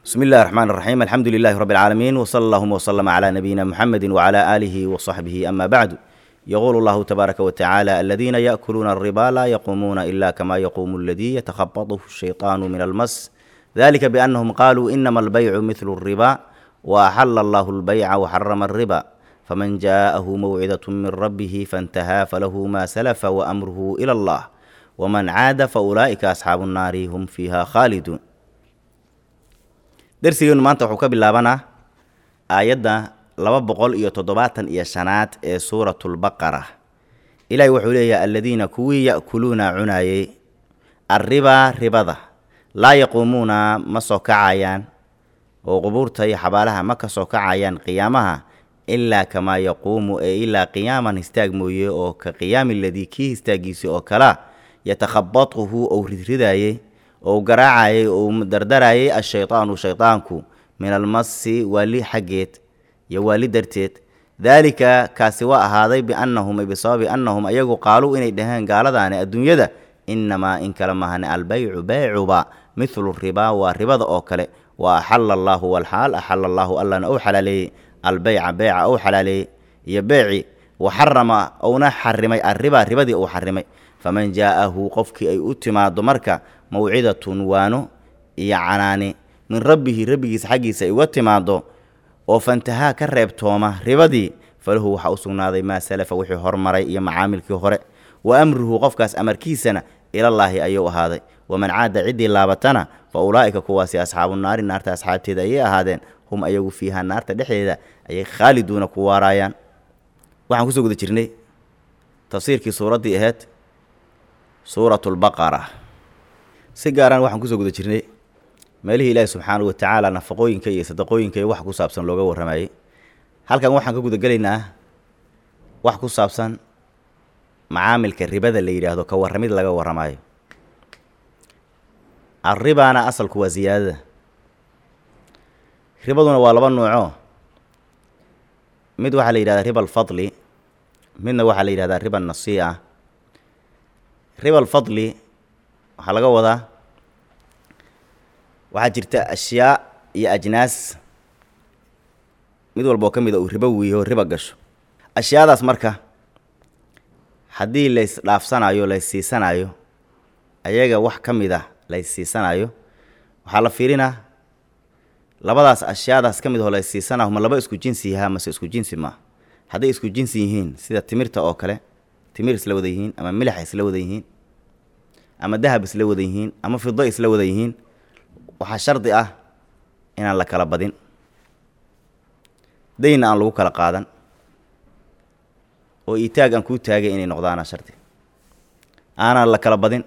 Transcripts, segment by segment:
بسم الله الرحمن الرحيم الحمد لله رب العالمين وصلى اللهم وسلم على نبينا محمد وعلى آله وصحبه أما بعد يقول الله تبارك وتعالى الذين يأكلون الربا لا يقومون إلا كما يقوم الذي يتخبطه الشيطان من المس ذلك بأنهم قالوا إنما البيع مثل الربا وأحل الله البيع وحرم الربا فمن جاءه موعظة من ربه فانتهى فله ما سلف وأمره إلى الله ومن عاد فأولئك أصحاب النار هم فيها خالدون darsigeenu maanta wuxuu ka bilaabanaa aayadda laba boqol iyo toddobaatan iyo shanaad ee suuratulbaqara ilaahi wuxuu leeyahay aladiina kuwii ya'kuluuna cunaayey arribaa ribada laa yaquumuuna ma soo kacayaan oo qubuurta iyo xabaalaha ma ka soo kacayaan qiyaamaha ilaa kamaa yaquumu ee ilaa qiyaaman histaag mooye oo ka qiyaami ladii kii histaagiisi oo kalea yatakhabatuhu ou ridridaayey ou garaacayay ou dardarayay ashaydaanu shaydaanku min almasi waali xaggeed iyo waali darteed daalika kaasi waa ahaaday biannahum bisababi annahum ayagu qaaluu inay dhaheen gaaladaani adduunyada innamaa in kale mahane albaycu beycuba mithlu ribaa waa ribada oo kale wa axala allaahu walxaal axala allaahu allana ou xalaaleeyey albeyca beyca ou xalaaleeyey iyo beeci wa xarama ouna xarimay arriba ribadii uu xarimay faman jaa'ahu qofkii ay u timaado marka mawcidatun waano iyo canaani min rabbihi rabbigiisa xaggiisa ay uga timaado oo fantahaa ka reebtooma ribadii falahu waxaa u sugnaaday maa salafa wixii hormaray iyo macaamilkii hore wa amruhu qofkaas amarkiisana ilallaahi ayuu ahaaday waman caada ciddii laabatana fa ulaa'ika kuwaasi asxaabu naari naarta asxaabteeda ayay ahaadeen hum ayagu fiihaa naarta dhexdeeda ayay khaaliduuna ku waaraayaan waxaan kusoo guda jirnay tafsiirkii suuraddii ahayd suuratulbaqara si gaaraan waxaan kusoo guda jirnay meelihii ilaahi subxaanahu watacaala nafaqooyinka iyo sadaqooyinka iyo wax ku saabsan looga warramayey halkan waxaan ka gudagelaynaa wax ku saabsan macaamilka ribada la yidhaahdo ka warramid laga warramayo arribaana asalku waa siyaadada ribaduna waa laba nuuco mid waxaa la yidhahdaa riba alfadli midna waxaa la yidhahdaa riba nasii'a riba alfadli waxaa laga wadaa waxaa jirta ashyaa iyo ajnaas mid walba oo ka mid a uu ribo wiiho riba gasho ashyaadaas marka haddii lays dhaafsanayo lays siisanayo ayaga wax ka mid a lays siisanayo waxaa la fiirinaa labadaas ashyaadaas ka mid aho lays siisanayo ma laba isku jinsi yahaa mase isku jinsi maa hadday isku jinsi yihiin sida timirta oo kale timir isla wada yihiin ama milax isla wada yihiin ama dahab isla wada yihiin ama fido isla wada yihiin waxaa shardi ah inaan la kala badin dayna aan lagu kala qaadan oo itaag aan kuu taagay inay noqdaana shardi aanaan la kala badin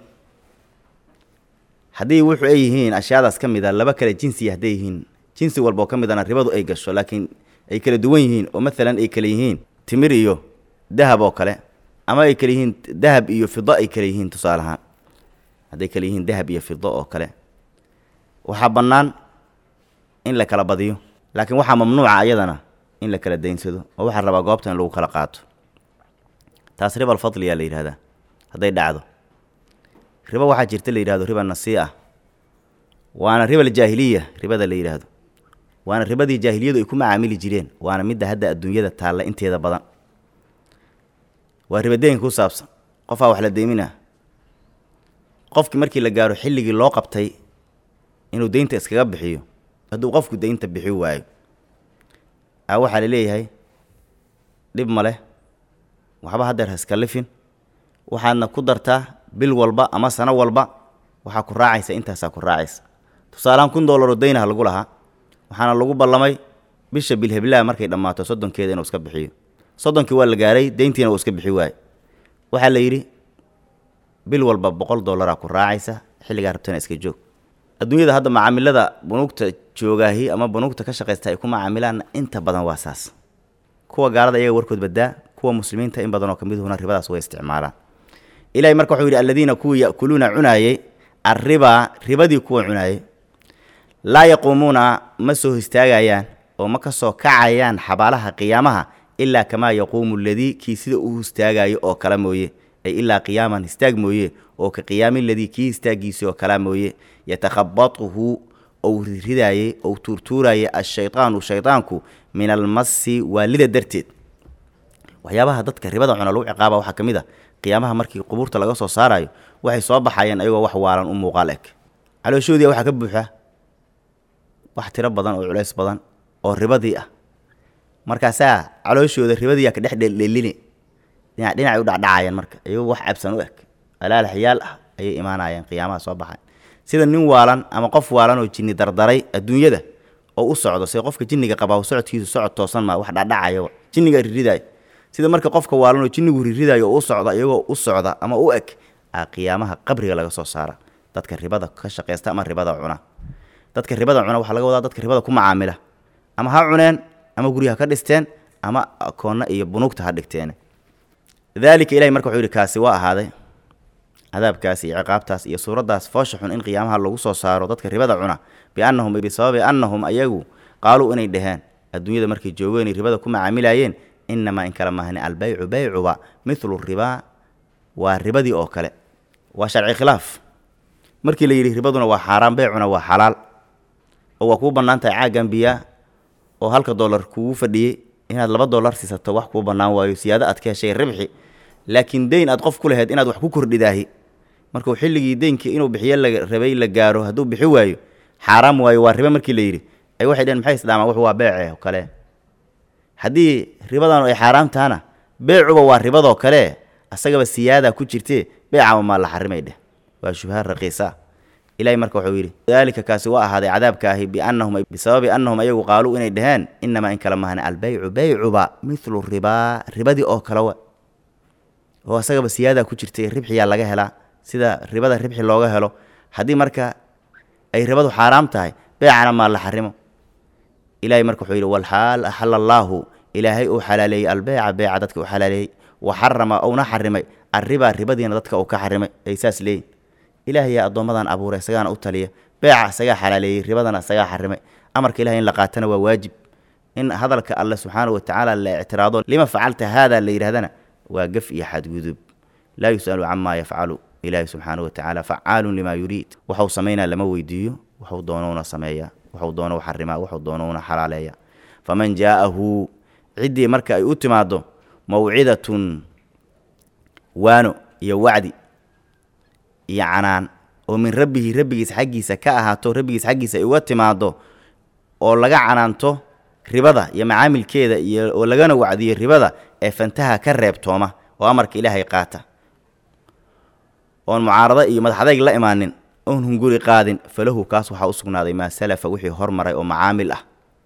haddii wuxuu ay yihiin ashyaadaas ka mid a laba kale jinsiya hadday yihiin jinsi walba oo ka midana ribadu ay gasho laakiin ay kala duwan yihiin oo maalan ay kala yihiin timir iyo dahab oo kale ama ay kala yihiin dahab iyo fido ay kala yihiin tusaale ahaan hadday kala yihiin dahab iyo fido oo kale waxaa bannaan in la kala badiyo laakiin waxaa mamnuuca ayadana in la kala daynsado oo waxaa rabaa goobta in lagu kala qaato taas riba alfadliyaa la yidhahdaa hadday dhacdo ribo waxaa jirta la yidhahdo riba nasii'a waana riba aljaahiliya ribada la yidhaahdo waana ribadii jaahiliyadu ay ku macaamili jireen waana midda hadda adduunyada taalla inteeda badan waa ribadeenka ku saabsan qofaa wax la deyminaa qofkii markii la gaaro xilligii loo qabtay inuu deynta iskaga bixiyo hadduu qofku deynta bixi waayo a waxaa la leeyahay dhib ma leh waxba haddeer ha iska lifin waxaadna ku dartaa bil walba ama sano walba waxaa ku raacaysa intaasaa ku raacaysa tusaalehaan kun doolaroo deynaha lagu lahaa waxaana lagu ballamay bisha bilheblaa markay dhammaato soddonkeeda inuu iska bixiyo soddonkii waa la gaaray deyntiina uu iska bixi waayo waxaa la yidhi bil walba boqol dollaraa ku raacaysa xilligaa rabtana iska joog adduunyada hadda macaamilada bunuugta joogaahi ama bunuugta ka shaqaysta ay ku macaamilaanna inta badan waa saas kuwa gaalada iyaga warkood badaa kuwa muslimiinta in badanoo ka miduhuna ribadaas way isticmaalaan ilahay marka wuxuu yidhi aladiina kuwii ya'kuluuna cunaayey arribaa ribadii kuwa cunaayey laa yaquumuuna ma soo histaagayaan oo ma ka soo kacayaan xabaalaha qiyaamaha ilaa kamaa yaquumu aladii kii sida uu histaagayo oo kala mooye ay ilaa qiyaaman histaag mooye oo ka qiyaami ladii kii histaagiisii oo kalaa mooye yatakhabatuhu ou ridaayey ou tuurtuurayay ashaydaanu shaydaanku min almasi waalida darteed waxyaabaha dadka ribada cuna lagu ciqaaba waxaa ka mid a qiyaamaha markii qubuurta laga soo saarayo waxay soo baxayeen ayagoo wax waalan u muuqaal eg calooshoodii waxaa ka buuxa wax tiro badan oo culays badan oo ribadii ah markaasaa calooshooda ribadiiyaa ka dhex dheeldheelini dhinac dhinacay u dhacdhacayeen marka iyagoo wax cabsan u eg alaalaxyaal ah ayay imaanayeen qiyaamaha soo baxayn sida nin waalan ama qof waalan oo jinni dardaray adduunyada oo u socdo sida qofka jinniga qabaa socodkiisu socod toosan maa wax dhacdhacaya jinniga riridaayo sida marka qofka waalan oo jinnigu riridaayo oo u socda iyagoo u socda ama u eg a qiyaamaha qabriga laga soo saara dadka ribada ka shaqaysta ama ribada cuna dadka ribada cuna waxaa laga wadaa dadka ribada ku macaamila ama ha cuneen ama guryaha ka dhisteen ama akoonna iyo bunuugta ha dhigteen daalika ilahay marka wuxuu yidhi kaasi waa ahaaday cadaabkaas iyo ciqaabtaas iyo suuraddaas foosha xun in qiyaamaha lagu soo saaro dadka ribada cuna biannahum bisababi annahum ayagu qaaluu inay dhaheen adduunyada markay joogeenay ribada ku macaamilayeen inamaa in kala mahni albaycu baycuba mithlu ribaa waa ribadii oo kale waa sharci khilaaf markii la yidhi ribaduna waa xaaraan beycuna waa xalaal oo waa kuu bannaan tahay caaggan biyaa oo halka dollar kugu fadhiyey inaad laba dollar siisato wax kuu bannaan waayo siyaado aad ka heshay ribxi laakiin deyn aad qof ku lahayd inaad wax ku kordhidaahi markuu xilligii deynkii inuu bixiyo la rabay la gaaro hadduu bixi waayo xaaraam waayo waa ribe markii la yidhi ay waxay dheheen maxay isdhaamaan wax waa beece oo kale haddii ribadan ay xaaraam tahana beecuba waa ribadoo kale asagaba siyaadaa ku jirtee beecaba maa la xarimay dheh waa shubha raqiisa ilahay marka wuxuu yidhi daalika kaasi waa ahaaday cadaabka ahi biannahum bisababi annahum ayagu qaaluu inay dhaheen inamaa in kala mahna albeycu beycuba mithlu ribaa ribadii oo kale wa oo asagaba siyaadaa ku jirtay ribxiyaa laga helaa sida ribada ribxi looga helo haddii marka ay ribadu xaaraam tahay beecana maa la xarimo ilahay marka wuxuu yidhi walxaal axala allaahu ilaahay uu xalaaleeyey albeyca beeca dadka u xalaaleeyey wa xarama ouna xarimay arribaa ribadiina dadka uu ka xarimay ay saas leeyihin ilaahayaa addoommadan abuuray isagaana u taliya beeca isagaa xalaaleeyey ribadana isagaa xarimay amarka ilahay in la qaatana waa waajib in hadalka alle subxaanahu watacaala la ictiraado lima facalta haada la yidhahdana waa gaf iyo xadgudub laa yus'alu camaa yafcalu ilaahi subxaanahu watacaala facaalun limaa yuriid waxuu samaynaa lama weydiiyo waxuu doonowna sameeyaa waxuu doonou xarimaa waxuu doonowna xalaaleeya faman jaa'ahu ciddii marka ay u timaaddo mawcidatun waano iyo wacdi iyo canaan oo min rabbihi rabbigiis xaggiisa ka ahaato rabbigiis xaggiisa ay uga timaaddo oo laga canaanto ribada iyo macaamilkeeda iyo oo lagana wacdiyo ribada ee fantaha ka reebtooma oo amarka ilaahay qaata oon mucaarado iyo madaxadayg la imaanin oon hunguri qaadin falahu kaas waxaa u sugnaaday maa salafa wixii hormaray oo macaamil ah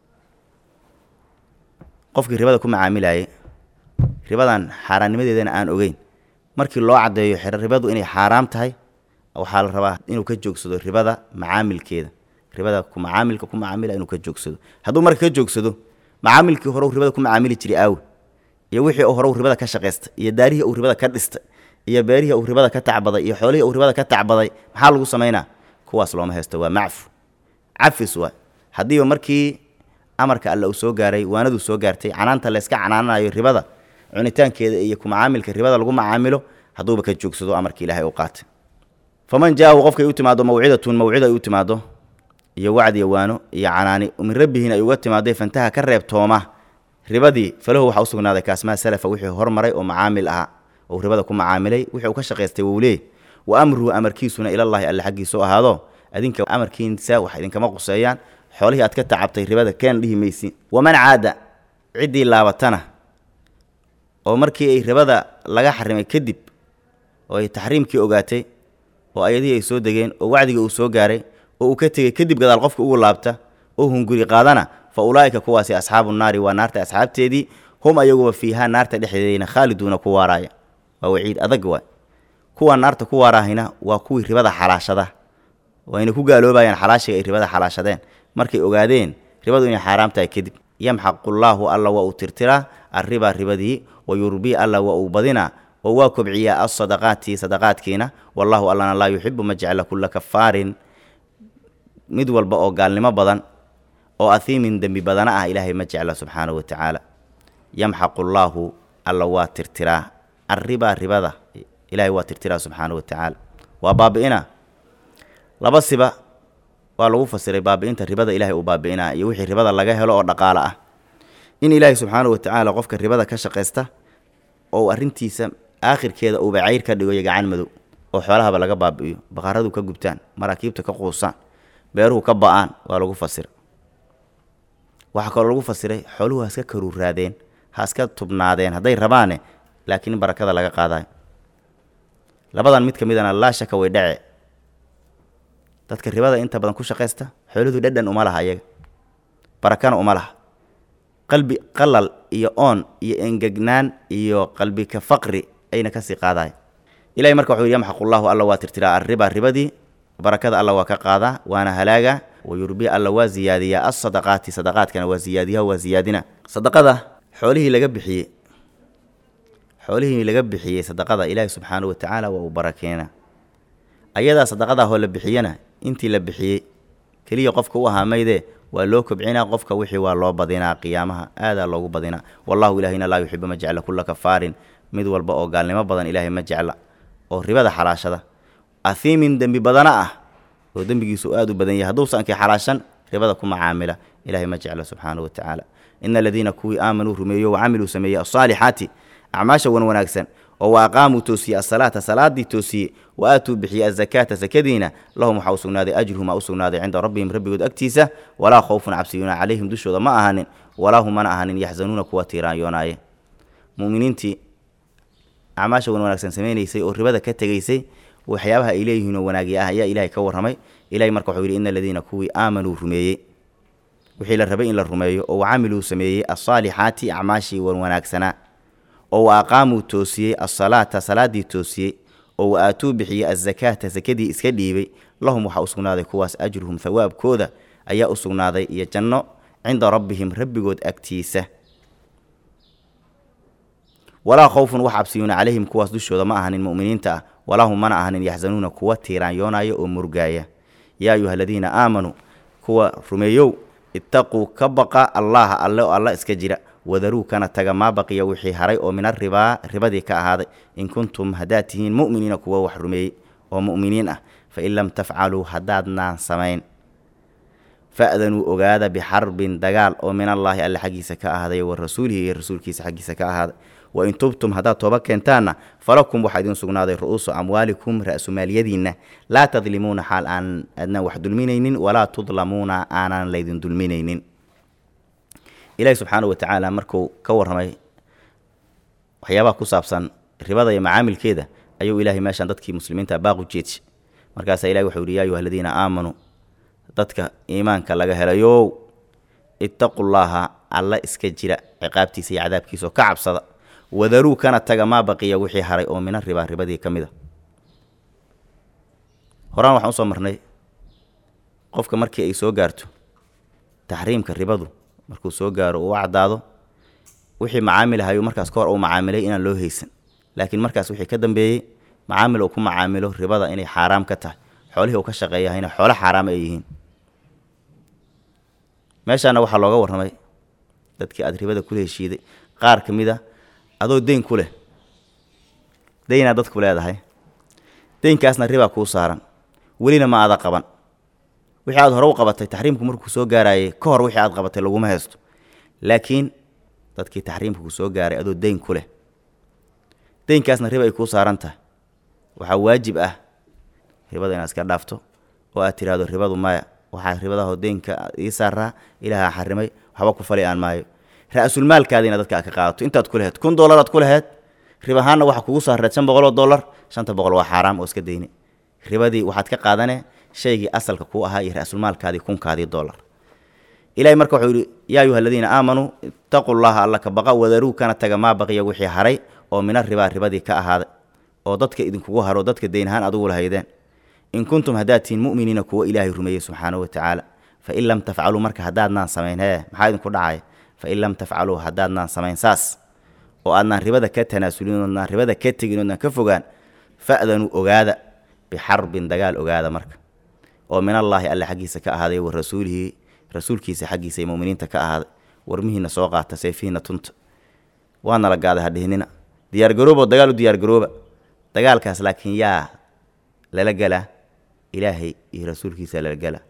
qofkii ribada ku macaamilayay ribadan xaaraannimadeedana aan ogeyn markii loo caddeeyo xero ribadu inay xaaraam tahay waxaa la rabaa inuu ka joogsado ribada macaamilkeeda ribada ku macaamilka ku macaamila inuu ka joogsado hadduu marka ka joogsado macaamilkii hore uu ribada ku macaamili jiray aawi iyo wixii uu hore uu ribada ka shaqaystay iyo daarihii uu ribada ka dhistay iyo beerihii uu ribada ka tacbaday iyo xoolihii uu ribada ka tacbaday maxaa lagu samaynaa kuwaas looma haysto waa macfu cafis waa haddiiba markii amarka alle uu soo gaaray waanaduu soo gaartay canaanta la yska canaananayo ribada cunitaankeeda iyo ku macaamilka ribada lagu macaamilo hadduuba ka joogsado amarka ilaahay u qaatay faman jaahu qofkay u timaado mawcidatun mawcida ay u timaado iyo wacdi iyo waano iyo canaani min rabbihin ay uga timaaday fantaha ka reebtooma ribadii falahu waxaa u sugnaaday kaasmaa salafa wixii hormaray oo macaamil ahaa ou ribada ku macaamilay wixii uu ka shaqaystay wou leey wa amruhu amarkiisuna ilallaahi alle xaggiisu ahaado adinka amarkiisa wax idinkama quseeyaan xoolihii aad ka tacabtay ribada keen dhihi maysi waman caada ciddii laabatana oo markii ay ribada laga xarimay kadib oo ay taxriimkii ogaatay oo ayadihii ay soo degeen oo wacdigii uu soo gaaray oo uu ka tegey kadib gadaal qofka ugu laabta oo hunguri qaadana fa ulaa'ika kuwaasi asxaabu naari waa naarta asxaabteedii hum ayaguba fiihaa naarta dhexdeedayna khaaliduuna ku waaraaya waa waciid adag waay kuwa naarta ku waaraahayna waa kuwii ribada xalaashada wayna ku gaaloobayaan xalaashiga ay ribada xalaashadeen markay ogaadeen ribadu inay xaaraam tahay kadib yamxaqullaahu alla waa uu tirtiraa arriba ribadii wa yurbii alla waa uu badinaa oo waa kobciyaa alsadaqaati sadaqaadkiina wallahu allana laa yuxibu ma jecla kulla kafaarin mid walba oo gaalnimo badan oo ahiimin dembi badana ah ilaahay ma jecla subxaanahu wa tacaala yamxaqu llaahu alla waa tirtiraa arribaa ribada ilaahay waa tirtiraa subxaanahu wa tacaala waa baabi'ina laba siba waa lagu fasiray baabi'inta ribada ilaahay uu baabi'inaa iyo wixii ribada laga helo oo dhaqaale ah in ilaahay subxaanahu watacaala qofka ribada ka shaqaysta oo uu arrintiisa aakhirkeeda uuba cayr ka dhigo iyo gacan madow oo xoolahaba laga baabi'iyo baqaradu ka gubtaan maraakiibta ka quusaan beeruhu ka ba'aan waa lagu fasira waxaa kaloo lagu fasiray xooluhu ha iska karuuraadeen ha iska tubnaadeen hadday rabaane laakiin in barakada laga qaadayo labadan mid ka midana laa shaka way dhace dadka ribada inta badan ku shaqaysta xooluhu dhadhan uma laha iyaga barakana uma laha qalbi qalal iyo oon iyo engegnaan iyo qalbika faqri ayna kasii qaadayo ilahay marka wuxuu yidhi yamxaqullahu alla waa tirtiraa arriba ribadii barakada alla waa ka qaadaa waana halaaga wayurbi alla waa ziyaadiyaa asadaqaati sadaqaadkana waa ziyaadiya waa ziyaadina sadaqada xoolihii laga bixiyey xoolihii laga bixiyey sadaqada ilaahi subxaanahu watacaala waa uu barakeena ayadaa sadaqadaahoo la bixiyana intii la bixiyey keliya qofka u ahaa maydee waa loo kobcinaa qofka wixii waa loo badinaa qiyaamaha aadaa loogu badinaa wallahu ilaahina laa yuxibu ma jecla kulla kafaarin mid walba oo gaalnimo badan ilaahay ma jecla oo ribada xalaashada ahiimin dembi badana ah oo dembigiisu aad u badan yahay hadduusa ankii xalaashan ribada ku macaamila ilahay ma jecla subxaanahu watacaala ina aladiina kuwii aamanuu rumeeyo wacamiluu sameeyey asaalixaati acmaasha wan wanaagsan oo wa aqaamuu toosiyey asalaata salaadii toosiyey wa aatuu bixiyey azakaata sakadiina lahum waxaa u sugnaaday ajruhum aa u sugnaaday cinda rabbihim rabbigood agtiisa walaa khowfun cabsiyuuna calayhim dushooda ma ahanin walaa hum mana ahanin yaxzanuuna kuwa tiiraanyoonaye muminiintii acmaasha wan wanaagsan samaynaysay oo ribada ka tegaysay waxyaabaha ay leeyihiin oo wanaagya ah ayaa ilahay ka warramay ilahay marka wuxuu yidhi ina aladiina kuwii aamanuu rumeeyey wixii la rabay in la rumeeyo oo wacamiluu sameeyey asaalixaati acmaashii wan wanaagsanaa oo wa aqaamuu toosiyey asalaata salaadii toosiyey oo wa aatuu bixiyey azakaata sakadii iska dhiibay lahum waxaa u sugnaaday kuwaas ajruhum hawaabkooda ayaa u sugnaaday iyo janno cinda rabbihim rabbigood agtiisa walaa khowfun wax cabsiyuuna calayhim kuwaas dushooda ma ahanin mu'miniinta ah walaa hum mana ahanin yaxzanuuna kuwa tiiraanyoonaya oo murgaaya yaa ayuha aladiina aamanuu kuwa rumeeyow ittaquu ka baqa allaha alle oo alla iska jira wadaruu kana taga maa baqiya wixii haray oo min aribaa ribadii ka ahaaday in kuntum haddaad tihiin mu'miniina kuwa wax rumeeyey oo mu'miniin ah fain lam tafcaluu haddaadnaan samayn fa'danuu ogaada bixarbin dagaal oo min allaahi alle xaggiisa ka ahaaday wa rasuulihi iyo rasuulkiisa xaggiisa ka ahaaday wain tubtum haddaad tooba keentaanna falakum waxaa idiin sugnaaday ru'uusu amwaalikum ra'sumaalyadiinna laa tadlimuuna xaal aan adnaan wax dulminaynin walaa tudlamuuna aanaan laydin dulminaynin ilaahi subxaana watacaala markuu ka warramay waxyaabaha ku saabsan ribada iyo macaamilkeeda ayuu ilaahay meeshaan dadkii muslimiinta baaq u jeedshay markaasaa ilahi wuxuu yihi yaa ayuha aladiina aamanuu dadka iimaanka laga helayow ittaqullaaha alla iska jira ciqaabtiisa iyo cadaabkiisa oo ka cabsada wadaruu kana taga maa baqiya wixii haray oo mina ribaa ribadii ka mid a horaan waxaan usoo marnay qofka markii ay soo gaarto taxriimka ribadu markuu soo gaaro uu caddaado wixii macaamil ahayu markaas ka hor uu macaamilay inaan loo haysan laakiin markaas wixii ka dambeeyey macaamil uu ku macaamilo ribada inay xaaraam ka tahay xoolihii uu ka shaqeeyahayna xoolo xaaraam ay yihiin meeshaana waxaa looga warramay dadkii aad ribada kula heshiiday qaar ka mid a adoo deyn ku leh deynaa dadku leedahay deynkaasna ribaa kuu saaran welina ma aada qaban wixii aad hore u qabatay taxriimku markuu soo gaarayay ka hor wixii aad qabatay laguma haysto laakiin dadkii taxriimka ku soo gaaray adoo deyn ku leh deynkaasna riba ay kuu saaran tahay waxaa waajib ah ribada inaad iska dhaafto oo aad tidhaahdo ribadu maya waxaa ribadaho deynka ii saaraa ilaaha xarimay waxba ku fali aan maayo ra-sulmaalkaadiina dadka aad ka qaadato intaad ku laheyd kun dollaraad ku laheyd rib ahaanna waxaa kugu saareed shan boqol oo dollar shanta boqol waa xaaraam oo iska deyne ribadii waxaad ka qaadane shaygii asalka kuu ahaa iyo ra-sulmaalkaadii kunkaadii dollar ilahay marka wuxuu yidhi yaa ayuha aladiina aamanuu ittaquu llaha alla ka baqa wadaruu kana taga maa baqiya wixii haray oo mina ribaa ribadii ka ahaaday oo dadka idinkugu haro dadka deyn ahaan adugu lahaydeen in kuntum haddaad tihiin mu'miniina kuwa ilaahay rumeeyey subxaanahu watacaala fain lam tafcaluu marka haddaadnaan samayn hee maxaa idinku dhacaya fain lam tafcaluu haddaadnaan samayn saas oo aadnaan ribada ka tanaasulin oodnaan ribada ka tegin oodnaan ka fogaan fa'danuu ogaada bixarbin dagaal ogaada marka oo min allaahi alle xaggiisa ka ahaaday wa rasuulihi rasuulkiisa xaggiisa ee muminiinta ka ahaaday warmihiina soo qaata seefihiina tunta waana la gaaday hadhihinina diyaargaroobo dagaal u diyaargarooba dagaalkaas laakiin yaa lala gelaa ilaahay iyo rasuulkiisa lala gelaa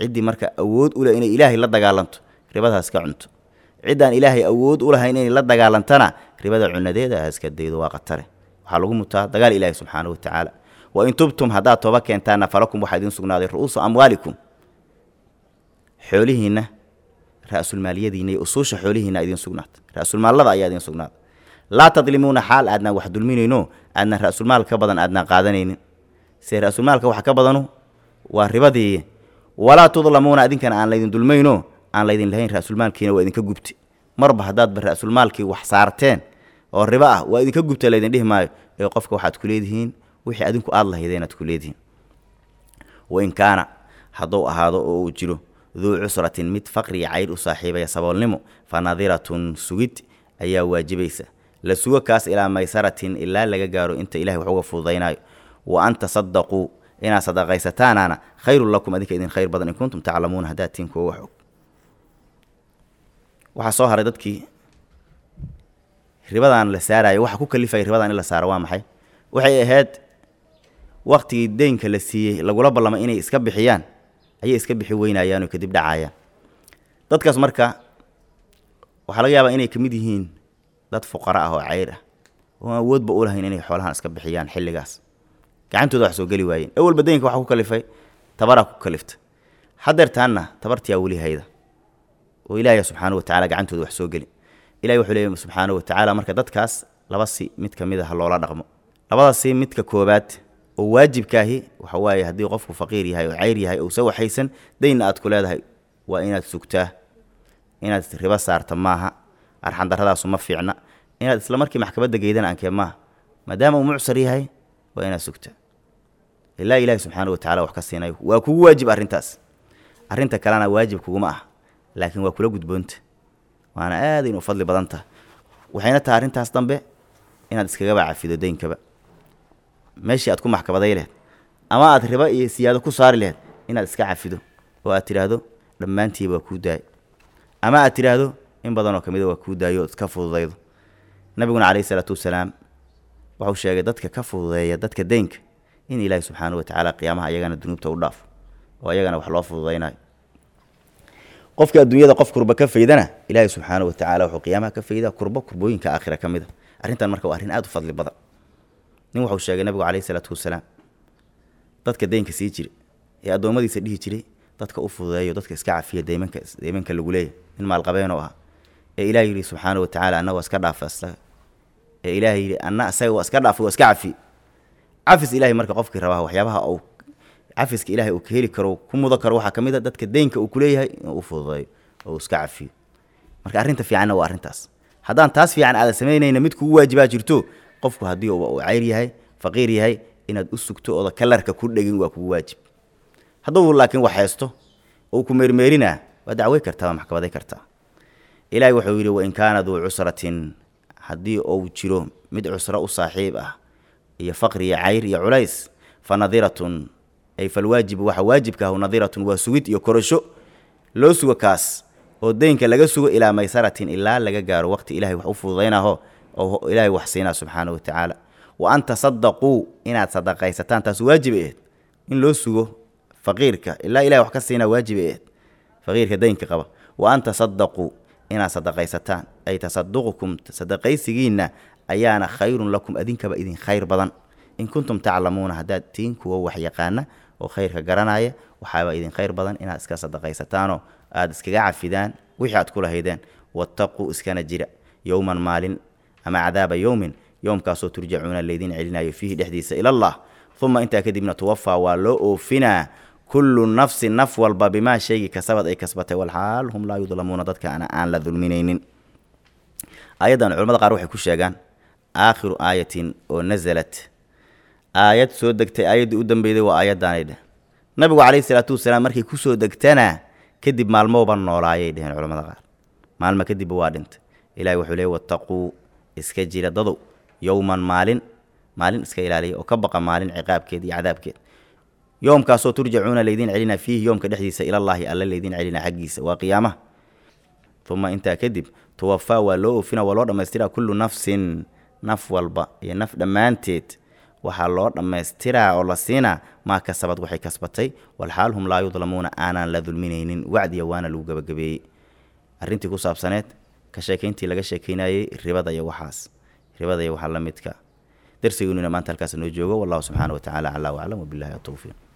ciddii marka awood u leh inay ilaahay la dagaalanto ribadaas ka cunto ciddaan ilaahay awood u lahayn inay la dagaalantana ribada cunadeeda ha iska daydo waa qatare waxaa lagu mutaa dagaal ilaahi subxaana wa tacaala wa in tubtum haddaad tooba keentaanna falakum waxaa idiin sugnaaday ru'uusu amwaalikum xoolihiinna ra-sulmaaliyadiina iyo usuusha xoolihiina idiin sugnaata ra-sulmaallada ayaa idiin sugnaata laa tadlimuuna xaal aadnaan wax dulminayno aadnaan ra-sulmaal ka badan aadnaan qaadanaynin se ra-sulmaalka waxa ka badanu waa ribadii walaa tudlamuuna idinkana aan laydin dulmayno aan laydin lahayn ra-sulmaalkiina waa idinka gubti marba haddaadba ra-sulmaalkii wax saarteen oo ribo ah waa idinka gubta laydin dhihi maayo ee qofka waxaad ku leedihiin wixii adinku aada lahaydeen aad ku leedihiin wain kaana hadduu ahaado oo uu jiro duu cusratin mid faqriga cayr u saaxiibaya saboolnimo fa nadiratun sugid ayaa waajibaysa la sugo kaas ilaa maysaratin ilaa laga gaaro inta ilahay wax uga fududaynaayo wa an tasadaquu inaad sadaqaysataanaana khayrun lakum adinka idin khayr badan in kuntum taclamuuna haddaad tiin kuwa wax og waxaa soo haray dadkii ribadan la saarayo waxa ku kalifaya ribadan in la saaro waa maxay waxay ahayd waktigii deynka la siiyey lagula ballamay inay iska bixiyaan ayay iska bixi weynayaanoo kadib dhacayaan dadkaas marka waxaa laga yaabaa inay ka mid yihiin dad fuqara ah oo cayr ah oo aan awoodba u lahayn inay xoolahan iska bixiyaan xilligaas gacantooda wax soo geli waayeen awalba deynka waxa ku kalifay tabaraa ku kalifta hadeertaanna tabartiyaa weli hayda oo ilaahay subxaana watacala gacantooda wax soo geli ilahi wuxuu leeyahy subxaana watacaala marka dadkaas laba si mid ka mid a ha loola dhaqmo labada si midka koobaad oo waajibkaahi waxa waaye haddii qofku faqiir yahay oo cayr yahay ousa waxaysan daynna aad ku leedahay waa inaad sugtaa inaad ribo saarta maaha arxandaradaasu ma fiicna inaad isla markii maxkamadda geydana ankee maaha maadaama uu mucsar yahay waa inaad sugtaa ilaa ilaahi subxaana watacala wax ka siinayo waa kugu waajib arrintaas arrinta kalena waajib kuguma ah laakiin waa kula gudboonta waana aada inu fadli badan taha waxayna tahay arrintaas dambe inaad iskagaba cafido deynkaba meeshii aad ku maxkamaday lehed ama aad ribo iyo siyaado ku saari laheyd inaad iska cafido oo aad tidhaahdo dhammaantiiba waa kuu daay ama aad tidhaahdo in badanoo ka mida waa kuu daayo ood iska fududaydo nabiguna calayhi isalaatu wasalaam wuxuu sheegay dadka ka fududeeya dadka deynka in ilaahi subxaana wa tacaala qiyaamaha ayagana dunuubta u dhaafo oo ayagana wax loo fududaynayo qofka adduunyada qof kurba ka faydana ilaahi subxaana wa tacala wuxuu qiyaamaha ka faydaa kurbo kurbooyinka aakhira ka mid a arrintan marka waa arrin aada u fadli badan nin wuxuu sheegay nabigu calayhi isalaatu wasalaam dadka deynka sii jira ee addoommadiisa dhihi jiray dadka u fududeeyo dadka iska cafiya deymanka deymanka lagu leeyahy nin maalqabeenoo ah ee ilaah yidhi subxaana wa tacaala anna waa iska dhaafa isaga ee ilaah yidhi anna isaga waa iska dhaafay waa iska cafi cafis ilahay marka qofkii rabaa waxyaabaha uu cafiska ilaahay uu ka heli karo ku mudan karo waxaa ka mid a dadka deynka uu kuleeyahay inuu u fududeeyo oo uu iska cafiyo marka arrinta fiicanna waa arrintaas haddaan taas fiican aadan samaynayna mid kugu waajibaa jirto qofku haddii uu cayr yahay faqiir yahay inaad u sugto ooda kalarka ku dhegin waa kugu waajib hadduu laakiin wax haysto oo ku meermeerinaa waa dacwey kartaa waa maxkamaday kartaa ilaahay wuxuu yidhi wain kaana duu cusratin haddii uu jiro mid cusro u saaxiib ah iyo faqri iyo cayr iyo culays fa nadiratun ay falwaajibu waxa waajibka ahu nadiratun waa sugid iyo korasho loo sugo kaas oo deynka laga sugo ilaa maysaratin ilaa laga gaaro waqti ilahay wax u fududaynaho oo ilaahay wax siinaa subxaana wa tacaala wa an tasadaquu inaad sadaqaysataan taas waajib aheed in loo sugo faqiirka ilaa ilahay wax ka siinaa waajib aheed faqiirka deynka qaba wa an tasadaquu inaad sadaqaysataan ay tasaduqukum sadaqaysigiinna ayaana khayrun lakum adinkaba idin khayr badan in kuntum taclamuuna haddaad tiin kuwa wax yaqaana oo khayrka garanaya waxaaba idin khayr badan inaad iska sadaqaysataanoo aada iskaga cafidaan wixii aad ku lahaydeen wattaquu iskana jira yowman maalin ama cadaaba yowmin yowmkaasoo turjacuuna laydin celinayo fiihi dhexdiisa ilallah uma intaa kadibna tuwafaa waa loo oofinaa kullu nafsin naf walba bimaa shaygii kasabad ay kasbatay walxaal hum laa yudlamuuna dadka aan la dulminaynin aayaddan culamada qaar waxay ku sheegaan aakhiru aayatin oo nasalat aayad soo degtay aayaddii u dambeyday waa aayaddaanay dheh nabigu calayhi salaatu wasalaam markay kusoo degtana kadib maalmowba noolaayay dheheen culamada qaar maalma kadibba waa dhintay ilahi wuxuu leey wattaquu iska jira dadow yowman maalin maalin iska ilaaliya oo ka baqa maalin ciqaabkeed iyo cadaabkeed yoomkaasoo turjacuuna laydin celina fiihi yoomka dhexdiisa ilallaahi alla laydin celina xaggiisa waa qiyaamaha uma intaa kadib tuwafaa waa loo oofina waa loo dhammaystiraa kullu nafsin naf walba iyo naf dhammaanteed waxaa loo dhammaystiraa oo la siinaa maa kasabad waxay kasbatay walxaal hum laa yudlamuuna aanaan la dulminaynin wacdiya waana lagu gabagabeeyey arrintii ku saabsaneed ka sheekayntii laga sheekaynayey ribada iyo waxaas ribada iyo waxaa la midka darsigeennuna maanta halkaas noo joogo wallahu subxaana wa tacaala calaa waclam wabillahi atowfiiq